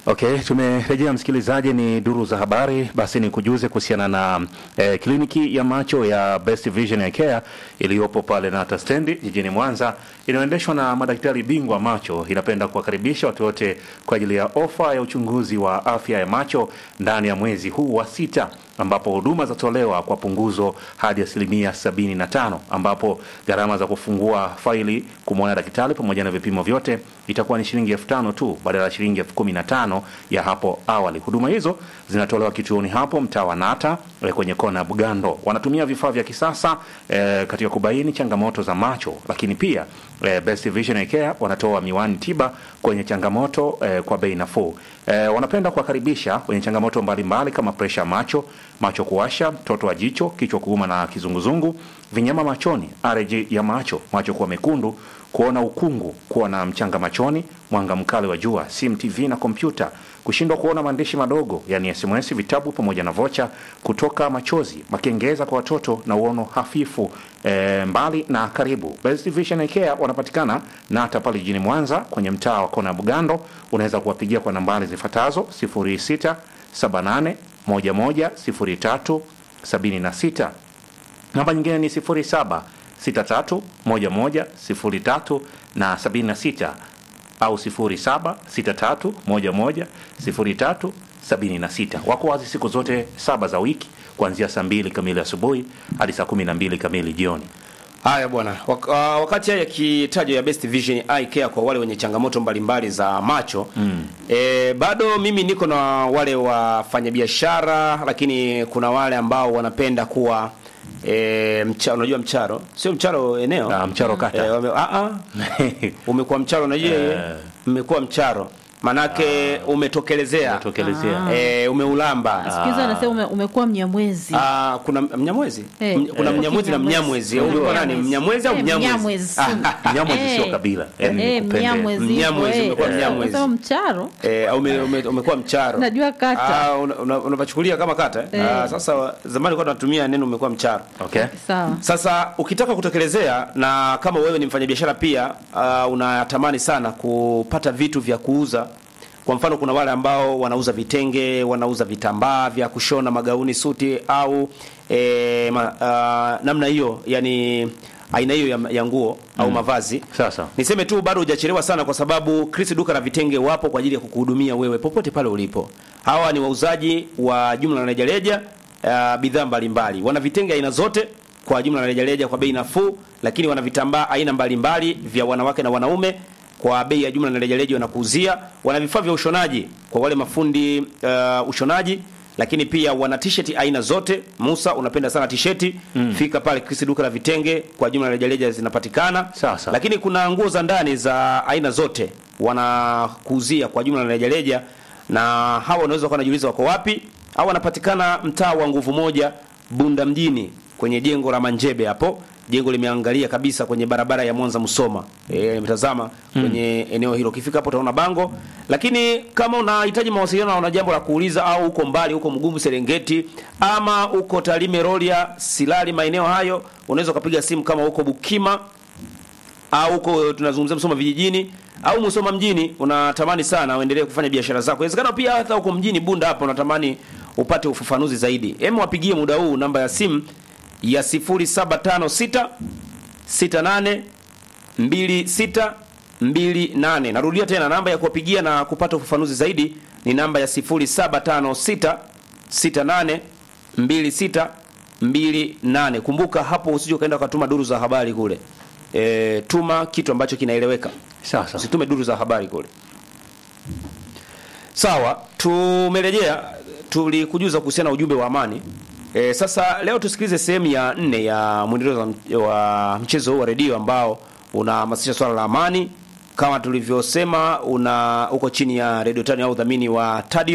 Okay, tumerejea msikilizaji, ni duru za habari. Basi ni kujuze kuhusiana na eh, kliniki ya macho ya Best Vision Eye Care iliyopo pale Nata stendi jijini Mwanza, inayoendeshwa na madaktari bingwa macho. Inapenda kuwakaribisha watu wote kwa ajili ya ofa ya uchunguzi wa afya ya macho ndani ya mwezi huu wa sita, ambapo huduma zatolewa kwa punguzo hadi asilimia sabini na tano, ambapo gharama za kufungua faili kumwona daktari pamoja na vipimo vyote itakuwa ni shilingi elfu tano tu badala ya shilingi elfu kumi na tano ya hapo awali. Huduma hizo zinatolewa kituoni hapo mtaa wa Nata eh, kwenye kona ya Bugando. Wanatumia vifaa vya kisasa eh, katika kubaini changamoto za macho, lakini pia eh, Best Vision Eye Care wanatoa miwani tiba kwenye changamoto eh, kwa bei nafuu. Eh, wanapenda kuwakaribisha wenye changamoto mbalimbali kama presha macho, macho kuwasha, mtoto wa jicho, kichwa kuuma na kizunguzungu, vinyama machoni, allergy ya macho, macho kuwa mekundu, kuona ukungu, kuwa na mchanga machoni, mwanga mkali wa jua, simu, TV na kompyuta, kushindwa kuona maandishi madogo yani SMS, vitabu pamoja na vocha, kutoka machozi, makengeza kwa watoto na uono hafifu. E, mbali na karibu, Best Vision Eye Care wanapatikana Nata pale jijini Mwanza kwenye mtaa wa kona ya Bugando. Unaweza kuwapigia kwa nambari zifuatazo 0678 11 03 76 namba nyingine ni 07 63 11 03 na 76 au 07 63 11 03 76. Wako wazi siku zote saba za wiki kuanzia saa mbili kamili asubuhi hadi saa kumi na mbili kamili jioni. Haya bwana, Wak uh, wakati haya yakitajwa ya Best Vision Eye Care kwa wale wenye changamoto mbalimbali za macho mm. E, bado mimi niko na wale wafanyabiashara, lakini kuna wale ambao wanapenda kuwa e, mcha, unajua mcharo sio mcharo eneo Ah, mcharo kata. e, wame, a, a, umekuwa mcharo unajua umekuwa mcharo manake umetokelezea Tokelezea. e, umeulamba Sikiza anasema ume, umekuwa mnyamwezi. Ah, kuna mnyamwezi Eh, M- kuna eh. mnyamwezi na mnyamwezi Eh, ulikuwa nani mnyamwezi. mnyamwezi au Eh, mnyamwezi mnyamwezi. Ah, Mnyamwezi Eh. sio kabila, yani Eh, nikupende. mnyamwezi. Mnyamwezi, hivyo, umekuwa eh. mnyamwezi. Unasema mcharo. eh, au ume- ume- umekuwa mcharo Najua kata. Ah, una- una- unapachukulia kama kata eh? Eh. Ah, sasa zamani kwa tunatumia neno umekuwa mcharo Okay. Sawa. sasa ukitaka kutekelezea na kama wewe ni mfanyabiashara pia uh, unatamani sana kupata vitu vya kuuza kwa mfano kuna wale ambao wanauza vitenge wanauza vitambaa vya kushona magauni suti au e, ma, uh, namna hiyo yani aina hiyo ya, ya nguo au mavazi Sasa. niseme tu bado hujachelewa sana kwa sababu Chris duka la vitenge wapo kwa ajili ya kukuhudumia wewe popote pale ulipo hawa ni wauzaji wa jumla na rejareja uh, bidhaa mbalimbali wana vitenge aina zote kwa jumla na rejareja kwa bei nafuu lakini wana vitambaa aina mbalimbali vya wanawake na wanaume kwa bei ya jumla na rejareja wanakuuzia wana vifaa vya ushonaji kwa wale mafundi uh, ushonaji lakini pia wana t-shirt aina zote Musa unapenda sana t-shirt mm. fika pale Chris duka la vitenge kwa jumla na rejareja zinapatikana Sasa. lakini kuna nguo za ndani za aina zote wanakuuzia kwa jumla na rejareja na hawa unaweza kuwa unajiuliza wako wapi au wanapatikana mtaa wa nguvu moja Bunda mjini kwenye jengo la Manjebe hapo jengo limeangalia kabisa kwenye barabara ya Mwanza Musoma eh nimetazama kwenye eneo hilo ukifika hapo utaona bango lakini kama unahitaji mawasiliano na una jambo la kuuliza au uko mbali uko Mgumu Serengeti ama uko Tarime Rorya Silali maeneo hayo unaweza ukapiga simu kama uko Bukima au huko tunazungumzia Musoma vijijini au Musoma mjini unatamani sana uendelee kufanya biashara zako. Inawezekana pia hata huko mjini Bunda hapa unatamani upate ufafanuzi zaidi. Hem, wapigie muda huu namba ya simu ya 0756 68 26 28. Narudia tena namba ya kuwapigia na kupata ufafanuzi zaidi ni namba ya 0756 68 26 28. Kumbuka hapo usije ukaenda ukatuma duru za habari kule. E, tuma kitu ambacho kinaeleweka. Sasa. Usitume duru za habari kule. Sawa, tumerejea tulikujuza kuhusiana na ujumbe wa amani. E, sasa leo tusikilize sehemu ya nne ya mwendelezo wa m- wa mchezo huu wa redio ambao unahamasisha swala la amani kama tulivyosema una uko chini ya Radio Tani au udhamini wa Tadio